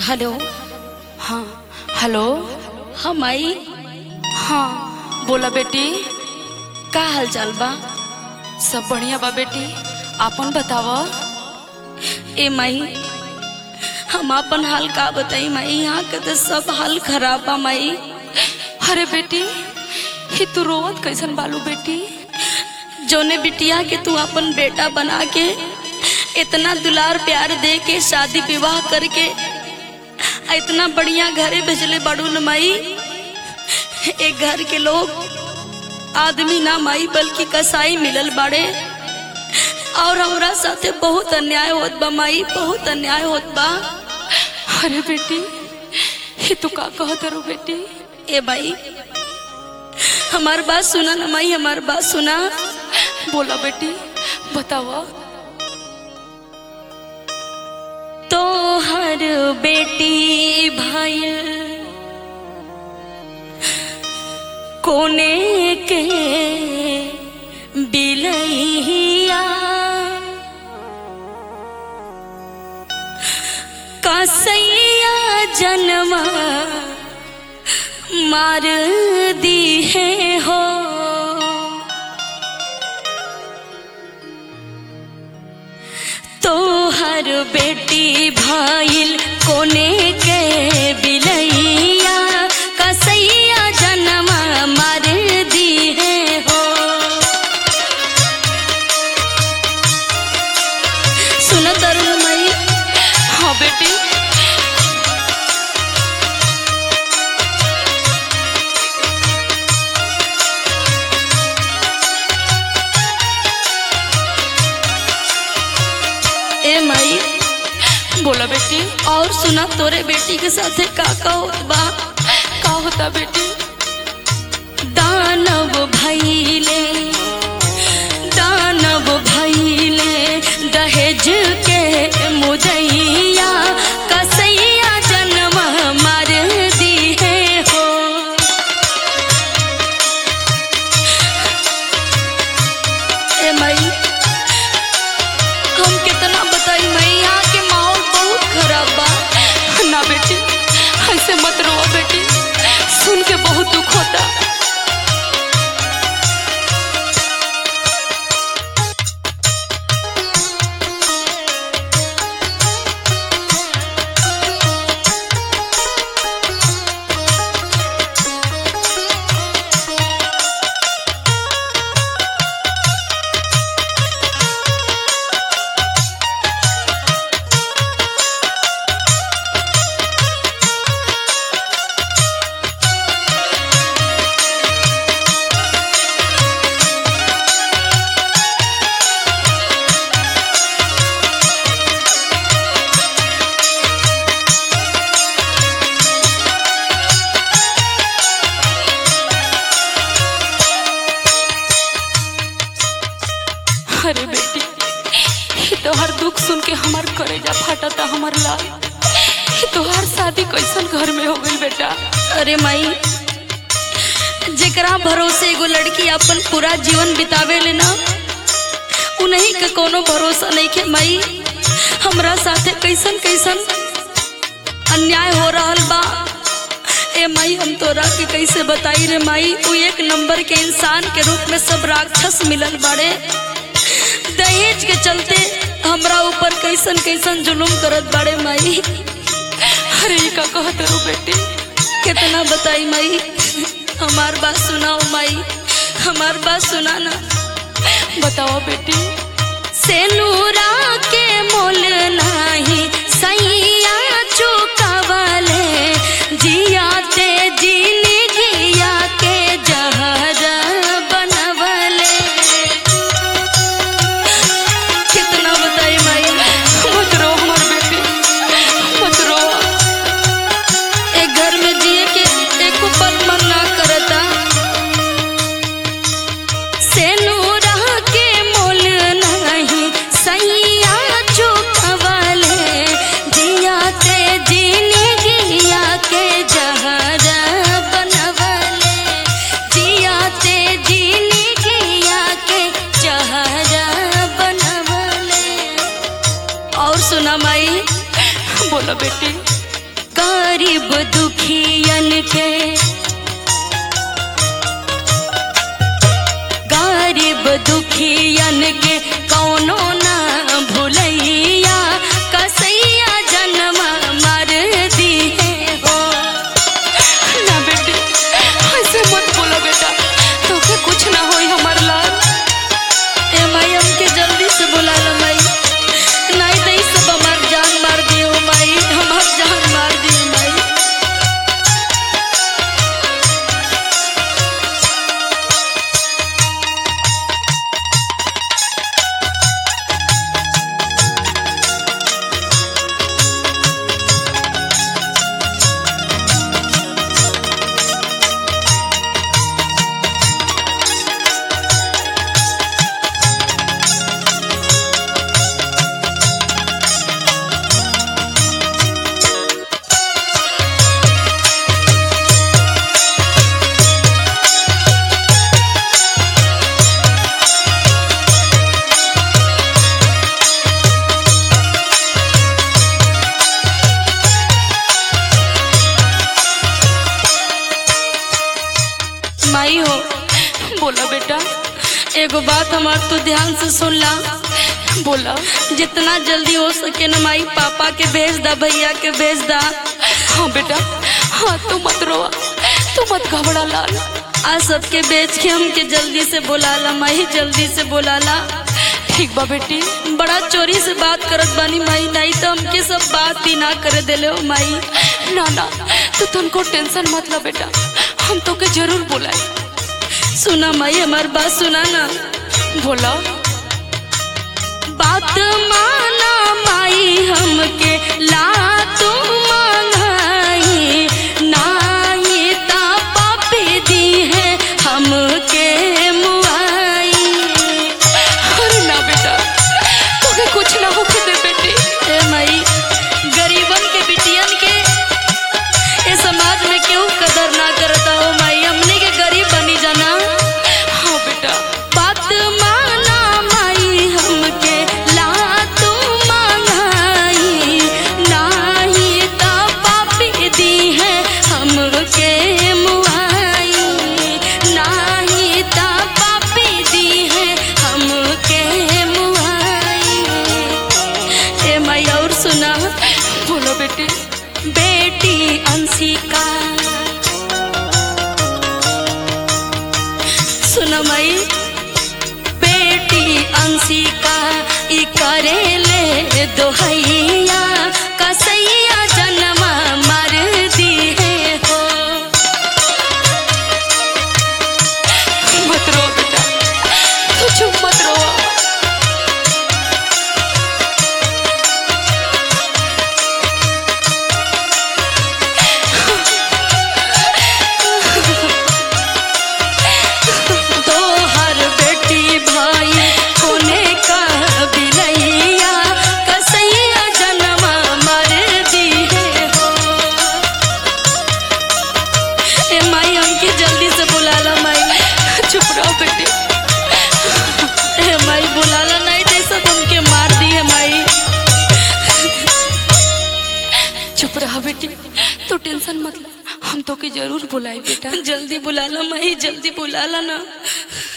hello हाँ hello हाँ माई हाँ बोला बेटी का हाल चाल बा सब बढ़िया बा बेटी आपन बताव ए माई हम अपन हाल का बताई माई यहाँ के तो सब हाल खराब बा माई अरे बेटी ही तू रोवत कैसन बालू बेटी जोने बिटिया के तू अपन बेटा बना के इतना दुलार प्यार दे के शादी विवाह करके आ इतना बढ़िया घरे भेजले बड़ू न माई एक घर के लोग आदमी ना माई बल्कि कसाई मिलल बाड़े और हमरा साथे बहुत अन्याय होत बा माई बहुत अन्याय होत बा अरे बेटी ही तू का कहत रो बेटी ए भाई हमार बात सुना ना माई हमार बात सुना बोला बेटी बताव तो हर बेटी भाई कोने के बिलैया कसैया जन्मा मार दी है हो तो हर बेटी भाईल कोने के बिलैया कसैया जन्मा मार दी है हो सुन तरुण मई हाँ बेटी ए माई बोला बेटी और सुना तोरे बेटी के साथे का का होत बा का होता बेटी दानव भैले दानव भैले दहेज के मुदैया कसैया जन्म मार दी है हो ए मई हम कितना बताई मई यहाँ के माहौल बहुत खराब बा ना बेटी ऐसे मत रो बेटी सुन के बहुत दुख होता अरे बेटी ये तोहार दुख सुन के हमार करेजा फाटता हमार लाल ये तोहार शादी कैसन घर में हो गई बेटा अरे माई जेकरा भरोसे एगो लड़की अपन पूरा जीवन बितावे ले ना उन्हीं के कोनो भरोसा नहीं के माई हमरा साथे कैसन कैसन अन्याय हो रहल बा ए माई हम तोरा के कैसे बताई रे माई उ एक नंबर के इंसान के रूप में सब राक्षस मिलल बाड़े दहेज के चलते हमरा ऊपर कैसन कैसन जुलुम करत बाड़े माई अरे ये का कहत रो बेटी कितना बताई माई हमार बात सुनाओ माई हमार बात सुना ना बताओ बेटी से नूरा के मोल नाही सैया चुकावले जिया ते जीनी जिया के जहर बनवले कितना बताई माई मत रो हमार बेटी मत रो एक घर में जिए के एक पल मन ना करता से नूरा के मोल नहीं सैया चुकवले जिया ते जीने गिया के जहर बनवले जिया ते जीने गिया के जहर बनवले और सुना माई बोला बेटी गरीब दुखियन के गरीब दुखियन के कौनो ना भूलैया कसैया जन्म मर दिए हो ना बेटी ऐसे मत बोलो बेटा तोके कुछ ना होई हमार लाल ए माई हमके जल्दी से बुला लो माई नहीं तो ई सब हमार जान मार दियो माई हमार जान मार दियो माई माई हो बोला बेटा एगो बात हमार तू ध्यान से सुन ला बोला जितना जल्दी हो सके ना माई पापा के भेज दा भैया के भेज दा हाँ बेटा हाँ तू मत रोवा तू मत घबरा लाल आज सबके बेच के हमके जल्दी से बुला ला माई जल्दी से बुला ला ठीक बा बेटी बड़ा चोरी से बात करत बानी माई नहीं तो हमके सब बात ही ना करे देले हो माई ना ना तू तुमको टेंशन मत ला बेटा हम तो के जरूर बुलाए सुना माई हमार बात सुना ना बोला बात माना माई हमके ला तू मांगाई नाई ता पापी दी है हमके मुआई अरे ना बेटा तोके कुछ ना होके दे बेटी ए माई गरीबन के बिटियन के ए समाज में क्यों कदर ना करता हो माई हमने के गरीब बनी जाना हाँ बेटा बात माना माई हमके ला तू मांगाई नाही ता पापी दी है हमके मुआई नाही ता पापी दी है हमके मुआई ए माई और सुना बोलो बेटी बेटी अंशिका सुनो मई बेटी अंशिका ई करेले दोहैया कसैया जन्म मर दिए हो मत रो बेटा तू चुप मत रो तो हर बेटी भाई कोने का बिलैया कसैया जन्म मर दिए हो ए माई हमके जल्दी से बुला ला माई चुप रहो बेटी ए माई बुला ला नहीं तो सब हमके मार दिए माई चुप रहा बेटी तू टेंशन मत ले हम तो के जरूर बुलाए बेटा जल्दी बुला ला माई जल्दी बुला ला ना